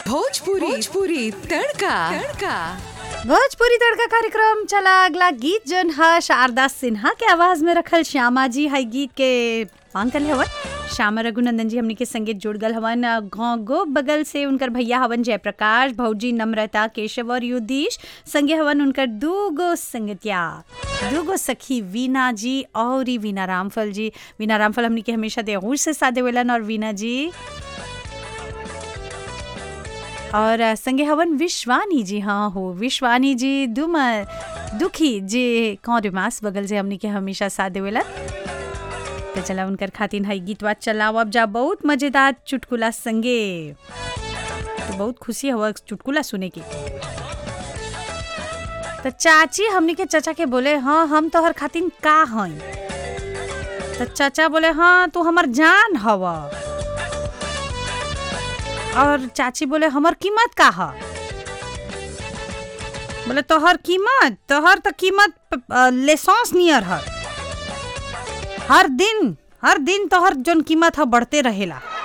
भोजपुरी भोजपुरी तड़का तड़का भोजपुरी तड़का कार्यक्रम चला अगला गीत जन है शारदा सिन्हा के आवाज में रखल श्यामा जी है गीत के मांग कर हवन श्यामा रघुनंदन जी हमनी के संगीत जुड़ गल हवन गाँव गो बगल से उनकर भैया हवन जयप्रकाश भौजी नम्रता केशव और युधीश संगे हवन उनकर दूगो संगतिया दूगो सखी वीना जी और ई वीना रामफल जी वीना रामफल हमनी के हमेशा देहूर से सादे वेलन और वीना जी और अ, संगे हवन विश्वानी जी हाँ हो विश्वानी जी दुम दुखी जे कौन मास बगल से हमनी के हमेशा साथ देवेला तो चला उनकर खातिन है गीतवा चलाओ अब जा बहुत मजेदार चुटकुला संगे तो बहुत खुशी हुआ चुटकुला सुने की तो चाची हमनी के चाचा के बोले हाँ हम तोहर खातिन का हई तो चाचा बोले हाँ तू हमर जान हवा और चाची बोले हमर कीमत का है बोले तोहर कीमत तोहर तो कीमत लेसॉन्स नियर है हर दिन हर दिन तोहर जोन कीमत है बढ़ते रहेला